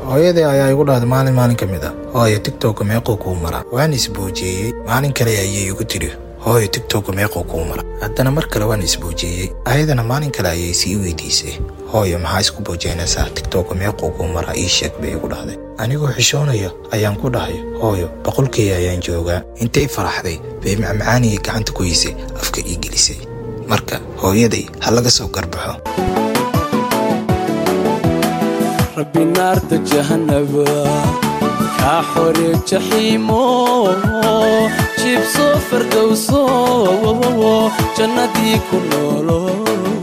hooyadii ayaa igu dhahday maalin maalin ka mid ah hooyo tigtokka meequu kuu maraa waan isbuujeeyey maalin kale ayay igu tidhi hooyo tigtokka meequu kuu mara haddana mar kale waan isbuujeeyey ayadana maalin kale ayay sii weydiisay hooyo maxaa isku buujeynaysaa tigtokka meequu kuu maraa ii sheeg bay igu dhahday anigoo xishoonaya ayaan ku dhahay hooyo boqolkii ayaan joogaa intay faraxday bay macmacaanigii gacanta ku haysay afka ii gelisay marka hooyaday ha laga soo garbaxo rabbi naarta jahanaba kaa xore jaxiimo jibso fardowso jannadii ku noolo